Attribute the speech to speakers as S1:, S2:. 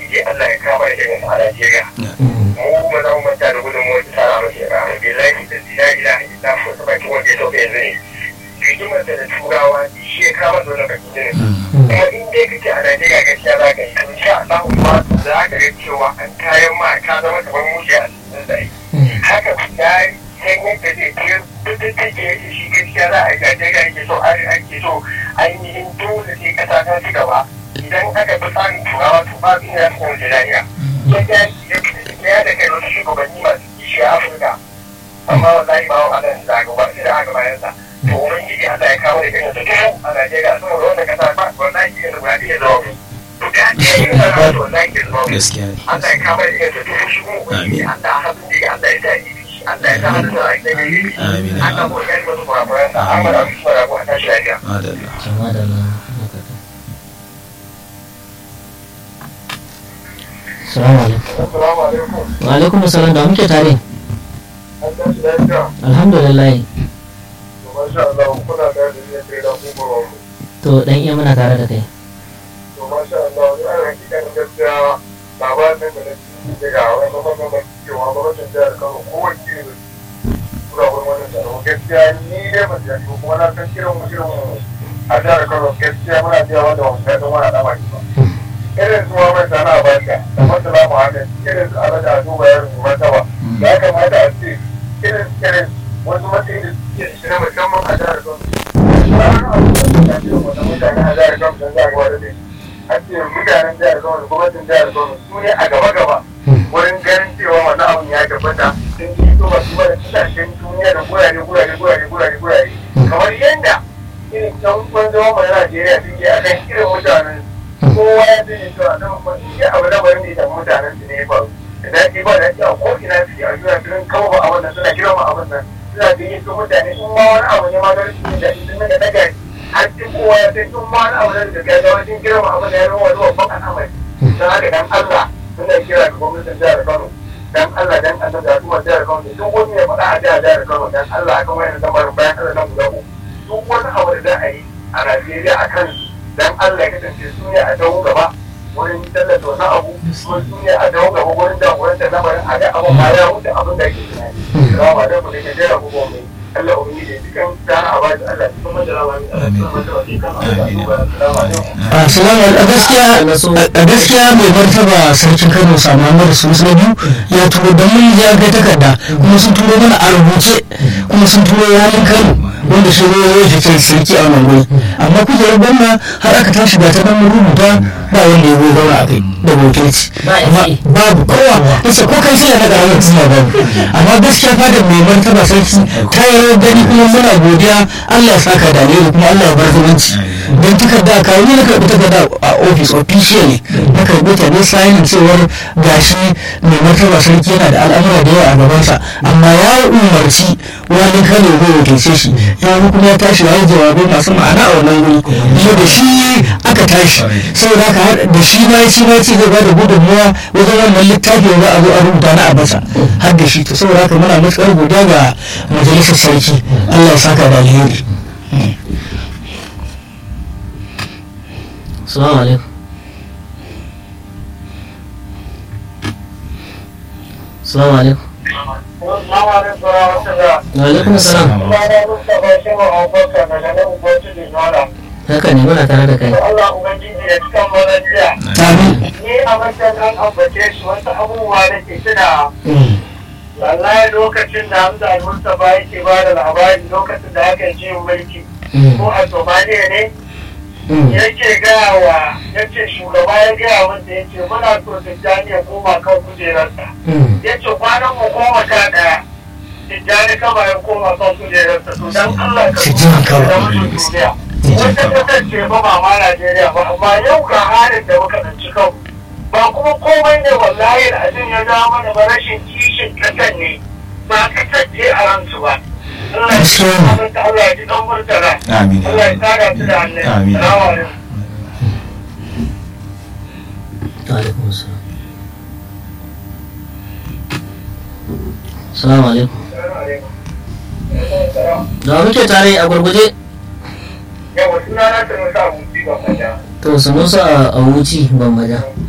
S1: ubangiji Allah ya kama da irin a Najeriya mu ba za mu manta da gudunmuwar ta tara mace ba billahi da la ilaha illa hu ta baki wanda ya sauke yanzu ne rigimar da turawa shi ya kama da wannan baki ne kuma in dai kake a Najeriya gaskiya za ka yi to insha Allah ma za ka ga cewa an kayan ma ka zama kamar mushi a cikin zai haka ya sai yadda zai ke duk da take yake shi gaskiya za a yi Najeriya yake so an ake so ainihin dole sai kasa ta ci gaba idan aka fi tsarin turawa to ba su ya fi yanzu lafiya ya da kai wasu shugabanni masu kishi a Afirka amma wallahi ba wa nan zaga ba sai da aka bayan sa to ubangiji Allah ya kawo da irin su duhu a Najeriya saboda wannan kasa ba wallahi irin guda ɗaya zama mu guda ɗaya yin sana to wallahi ke zama mu
S2: gaskiya ne
S1: Allah ya kawo da irin su duhu shi kuma ubangiji Allah haɗu da Allah ya sa yi Allah ya sa hannu da ake da yi
S2: Amin.
S1: Allah ko ya yi masu kurakuran sa amma da su fara ko a tashi lafiya
S2: madalla
S3: kama da na Salamu alaikum.
S1: Assalamu alaikum
S3: Wa alaikum salam da muke tare.
S1: an tashi lafiya
S3: Alhamdulillah.
S1: to masha Allah kuna da da ne da kuma mu
S3: To dan iya muna tare da kai.
S1: to masha Allah ni a hakikan gaskiya labarin da na ci daga wani mamman da cewa gwamnatin jihar Kano kowace ne kula wurin wannan tsaro gaskiya ni dai ban ji ko kuma na san kiran mu kiran mu a jihar Kano gaskiya muna jiya wanda wasu ya dan wani al'amari ba irin su mai sana a barka da masala muhammad irin su alaƙa a duba yarin martaba ya kamata a ce irin irin wasu matsayi da suke shi na musamman a jihar Kano ranar abu da ya ce wata mutane a jihar Kano sun zagawa da shi a ce mutanen jihar Kano da gwamnatin jihar Kano su ne a gaba-gaba wurin ganin cewa wannan abun ya tabbata sun ji to ba su ba da kasashen duniya da gurare gurare gurare gurare gurare kamar yadda irin can kwanzon mu na Najeriya suke a kan irin mutanen kowa ya sani cewa nan kuma shi abu da bari ne da mutanen su ne ya faru da daɗi ba daɗi a ko ina suke a duniya sun kawo ba abin nan suna girma abin nan suna gani su mutane in ma wani abu ne ma da rashin jin daɗi sun daga daga har cikin kowa ya san in ma wani abu ne da ga wajen girma abin da ya zama wani babban al'amari don haka dan Allah suna kira ga gwamnatin jihar Kano dan Allah dan Allah da kuma jihar Kano da duk wani ya faɗa a jihar jihar Kano dan Allah akan wayan lamarin bayan Allah nan guda uku duk wani abu da za a yi a Najeriya a kan dan Allah ya kasance su ne a dawo gaba wurin tallata wani abu kuma su ne a dawo gaba wurin jagorantar lamarin a ga abin ma ya wuce abin da ake tunani. Salamu alaikum da ke jera abubuwan mai Allah ubangiji ya cikin dana a bashi Allah ya kuma jira wani Allah ya kuma jira wani kan Allah ya duba. Salamu alaikum.
S4: Assalamu a gaskiya a gaskiya mai martaba sarkin Kano Samamar Sunusu na biyu ya turo da mun ya ga takarda kuma sun turo mana a rubuce kuma sun turo yayin Kano wanda shi ne ya ce sarki a wannan guri amma kujerar gwamna har aka tashi ga ta nan mun rubuta ba wanda ya goyi zauna a kai da wakilci
S3: Ba
S4: amma
S3: shi.
S4: babu kowa yace ko kai sai na ga rawar suna babu amma gaskiya fadar mai martaba sarki ta yi gani kuma muna godiya Allah ya saka da alheri kuma Allah ya bar zumunci don takarda ka ni na karɓi takarda a office officially na karɓi ta ne sayin cewar gashi mai martaba sarki yana da al'amura da yawa a gabansa amma ya umarci wani kano zai wakilce shi ya kuma ya tashi ya yi jawabai masu ma'ana a wannan wuri kuma da shi aka tashi saboda haka har da shi ma ya ci ma ya ce zai bada gudunmuwa wajen wannan littafi da za a zo a rubuta na abasa har da shi to saboda haka muna matuƙar godiya ga majalisar sarki Allah ya saka da alheri
S3: Salamu alaikum. Salamu alaikum.
S1: Salamu alaikum wa rahmatullah.
S3: Wa alaikum salam.
S1: Sunana Mustapha Shehu Abubakar daga nan Bauchi da Yola.
S3: Haka ne muna tare da kai.
S1: To Allah Ubangiji ya cikan mana jiya.
S4: amin
S1: Ni a matsayin an ambace shi wasu abubuwa da ke tuna wallahi lokacin da Hamza Al-Mustapha yake ba da labari lokacin da aka yi mulki ko a Somaliya ne yake gaya wa yace shugaba ya gaya wanda ya ce muna so Tijjani ya koma kan kujerarsa. Ya ce kwanan mu koma sha ɗaya. Tijjani kama ya koma kan kujerarsa to dan Allah ka
S4: Tijjani kama.
S1: da mutum duniya. Wata kasar ce ba ba ma Najeriya ba amma yau ga halin da muka ɗanci kanmu. Ba kuma komai ne wallahi da abin ya zama mana ba rashin kishin kasar ne ba kasar ce a ransu ba. Allah ya ji ɗan Allah ya ji ɗan murtala.
S2: Amin.
S1: Allah ya tsara su da annabi.
S2: Amin.
S1: Salamu alaikum.
S3: Wa alaikum salam. Salamu alaikum. Da muke tare a gurguje.
S1: yawa suna na ta nusa abuci ba manya
S3: To sanusa a wuci ban maja.